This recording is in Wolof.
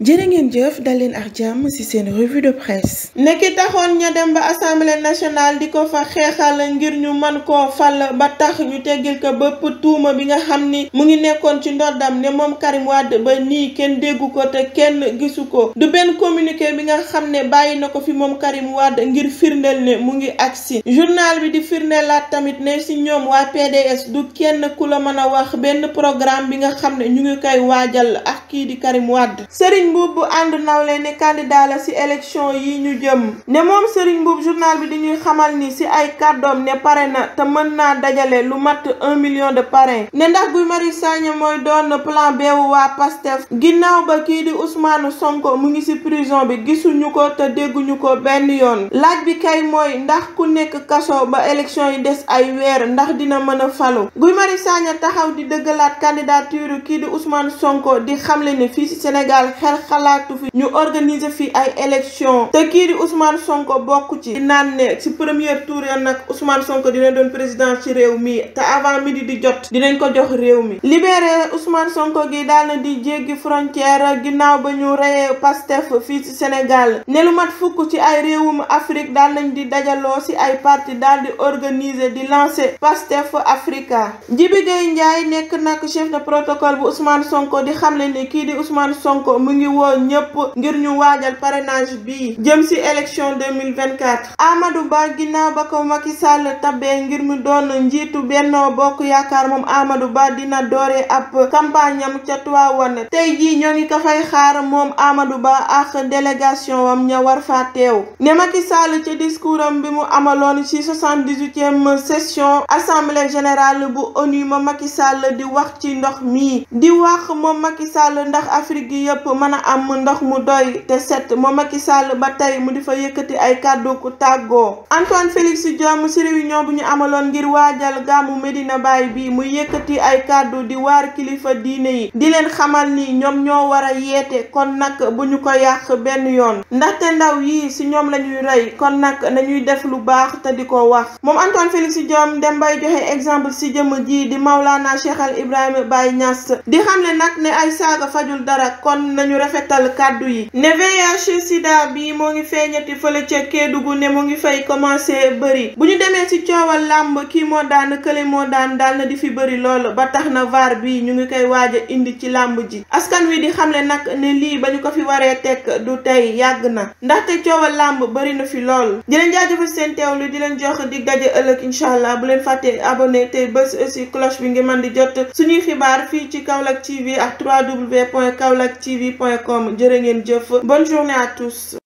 jërë ngeen jëf dal leen ak jàmm ci seen revue de presse nekki taxoon ña dem ba assemblée nationale di ko fa xeexal ngir ñu mën koo fal ba tax ñu teggil ko bëpp tuuma bi nga xam ni mu ngi nekkoon ci ndoddam ne moom Karim Wade ba nii kenn déggu ko te kenn gisu ko du benn communiqué bi nga xam ne bàyyi na ko fi moom Karim Wade ngir firndeel ne mu ngi agsi journal bi di firndeelaat tamit ne ci ñoom waa PDS du kenn ku la mën a wax benn programme bi nga xam ne ñu ngi koy waajal ak kii di Karim Wade Serigne Mboup bu ànd nawle ne candidat la ci élection yi ñu jëm ne moom Serigne Mboup journal bi di ñuy xamal ni ci ay kàddoom ne pare na te mën naa dajale lu mat un million de parrain ne ndax Guy Marius Sagna mooy doon plan B wu waa PASTEF ginnaaw ba kii di Ousmane Sonko mu ngi ci prison bi gisuñu ko te dégguñu ko benn yoon laaj bi kay mooy ndax ku nekk kaso ba élection yi des ay weer ndax dina mën a falu Guy Marius Sagna taxaw di dëggalaat candidature kii di Ousmane Sonko di xamle ne fii ci Sénégal xel xalaatu fi ñu organiser fi ay élection te kii di Ousmane Sonko bokk ci naan ne ci premier tour ya nag Ousmane Sonko dina doon président ci réew mi te avant midi di jot dinañ ko jox réew mi libéré Ousmane Sonko gi daal na di jéggi frontière ginnaaw ba ñu reyee Pastef fii ci Sénégal ne lu mat fukk ci ay réewum Afrique daal nañ di dajaloo ci ay parti daal di organiser di lancer Pastef Africa Jibi Gueye Ndiaye nekk nag chef de protocole bu Ousmane Sonko di xamle ne kii di Ousmane Sonko mu ngi woo ñëpp ngir ñu waajal parrainage bi jëm ci élection 2024 Amadou Ba ginnaaw ba ko Macky Sall tabee ngir mu doon njiitu Benno Bokk Yaakaar moom Amadou Ba dina doore ab campagne am ca Tivaouane tey jii ñoo ngi ko fay xaar moom Amadou Ba ak délégation wam ña war fa teew ne Macky Sall ca discours am bi mu amaloon ci soixante-dix-huitième session assemblée générale bu ONU ma Macky Sall di wax ci ndox mi di wax moom Macky Sall ndax Afrique gi yëpp mën a am ndox mu doy te set moom Macky Sall ba tey mu di fa yëkkati ay kàddu ku tàggoo Antoine Félix Diome ci réunion bu ñu amaloon ngir waajal gàmmu Medina Baye bi mu yëkkati ay kàddu di waar kilifa diine yi di leen xamal ni ñoom ñoo war a yeete kon nag bu ñu ko yàq benn yoon ndaxte ndaw yi ci ñoom la ñuy rey kon nag nañuy def lu baax te di ko wax moom Antoine Félix Diome dem bay joxe exemple ci jëmm ji di Maulana Cheikh Al Ibrahima Baye Niass di xamle nag ne ay saaga fajul dara kon nañu rafetal kàddu yi ne VIH sida bi moo ngi feeñati fële ca Kédougou ne mu ngi fay commencé bëri bu ñu demee ci coowal làmb kii moo daan kële moo daan daal na di fi bëri lool ba tax na VAR bi ñu ngi koy waaj a indi ci làmb ji askan wi di xamle nag ne lii ba ñu ko fi waree teg du tey yàgg na ndaxte coowal làmb bëri na fi lool di leen jaajëfal seen teewlu di leen jox dig daje ëllëg incha allah bu leen fàttee abonné te bés aussi cloche bi ngeen mën di jot suñuy xibaar fii ci Kaolack TV ak www.kaolacktv.com jërë ngeen jëf bonne journée à tous